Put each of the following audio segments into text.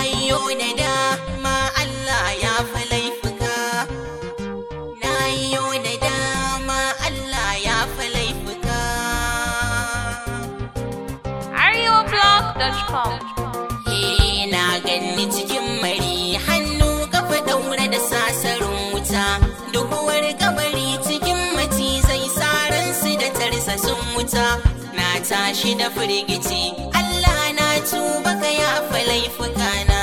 yi da dama Allah ya fi laifuka na yi da dama Allah ya fi laifuka areoblog.com Eh na ganni cikin mari hannu kafa daure da sasarin wuta duhuwar kabari cikin macizai saran su da tarsasun wuta na tashi da firgici Allah na tuba ka yafa laifuka na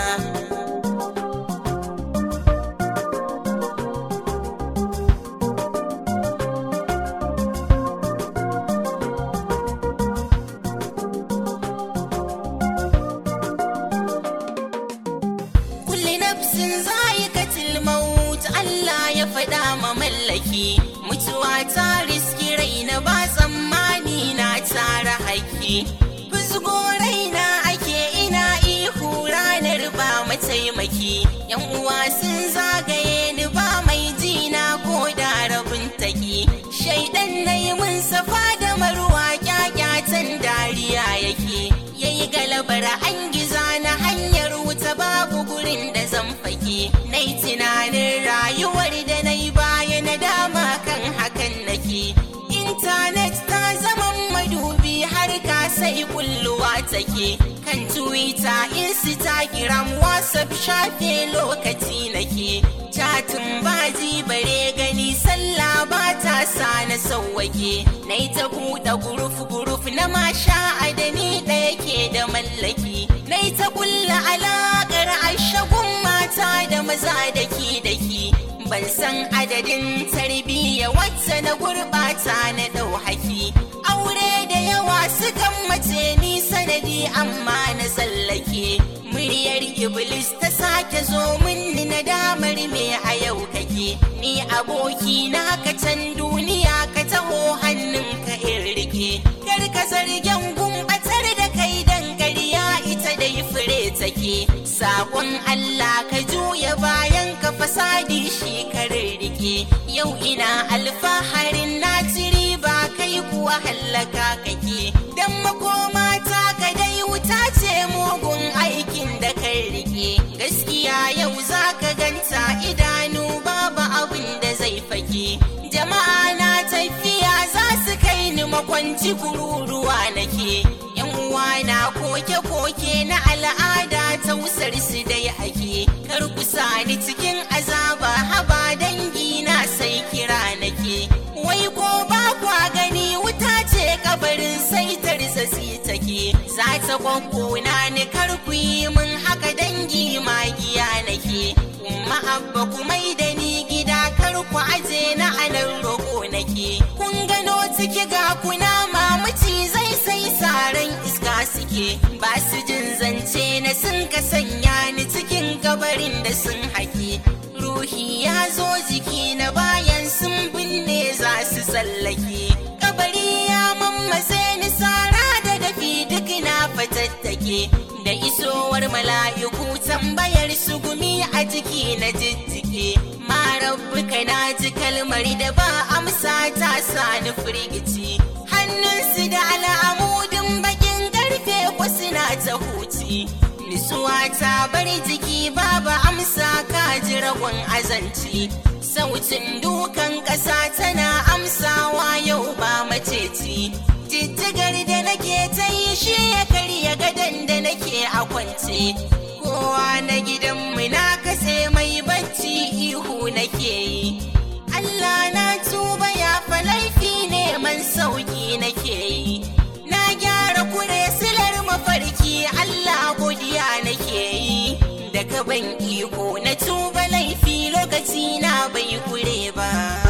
kulli nafsin za'iqatil maut Allah ya faɗa ma mallaki mutuwa ta riski raina ba tsammani na tara haƙƙi fusgo raina ake ina ihu ranar ba mataimaki yan uwa sun zagaye ni ba mai jina ko da rabin taki shaidan na yi mun safa da marwa kyakyatan dariya yake yayi galabar an giza na hanyar wuta babu gurin da zan fake na yi tunanin rayuwar da na yi baya na dama kan hakan nake intanet ta zama madubi har ka sai kulluwa take kan twitter instagram whatsapp shafe lokaci nake chatin baji bare gani sallah ba ta sa na sauwake na yi ta buɗe guruf guruf na masha adani ɗaya ke da mallaki na yi ta kulla alaƙar ashagun mata da maza daki daki ban san adadin tarbiyya wacce na gurɓata na ɗau haki aure da yawa sukan mace ni sanadi amma na tsallake muryar iblis ta sake zo min na damar me a yau kake ni aboki na ka can duniya ka taho hannunka in rike kar ka zargen gumbatar da kai dan ƙarya ita dai fure take sakon Allah ka juya bayan ka fasadi shi ka rike yau ina alfaharin na tiri ba kai kuwa hallaka kake dan makoma ta ka dai wuta ce mugun aikin da kai rike gaskiya yau za ka ganta idanu babu abin da zai fake jama'a na tafiya za su kai ni makwanci kururuwa nake yan uwa na koke-koke na al'ada tausar su dai ake kar ku sani cikin azaba haba dangi na sai kira nake wai ko ba kwa gani wuta ce kabarin sai tarsasi take za ta kwankona ni kar ku yi min haka dangi magiya nake kuma abba ku mai da ni gida kar ku aje na anan roƙo nake kun gano ciki ga kuna mamaci zai sai saran iska suke ba su jin zance na sun ka sanya ni cikin gabarin da sun haƙe ruhi ya zo jiki na bayan sun binne za su tsallake kabari ya mammatse ni sara da dafi duk na fatattake da isowar mala'iku tambayar su gumi a jiki na jijjike ma rabbuka na ji kalmar da ba amsa ta sani firgici hannunsu da al'amudin bakin karfe ko suna ta huci nisuwa ta bar jiki babu amsa ka ji ragon azanci sautin dukan ƙasa tana amsawa yau ba maceci jijjigar da nake ta yi shi ya karya gadon da nake a kwance kowa na gidanmu na kase mai bacci ihu nake yi Allah na tuba ya fa laifi neman sauki nake yi na gyara kure silar mafarki Allah godiya nake yi da ka ban iko na tuba laifi lokaci na bai kure ba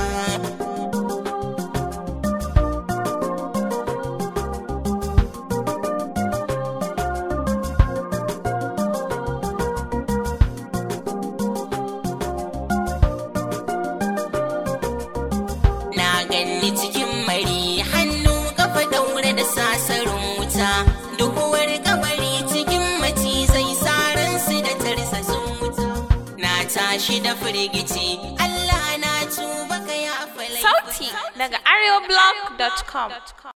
na ganni cikin mari hannu kafa daure da sasarin wuta duhuwar kabari cikin macizai saran su da tarsasun wuta na tashi da firgici Allah na tuba ka ya Sauti daga areoblog.com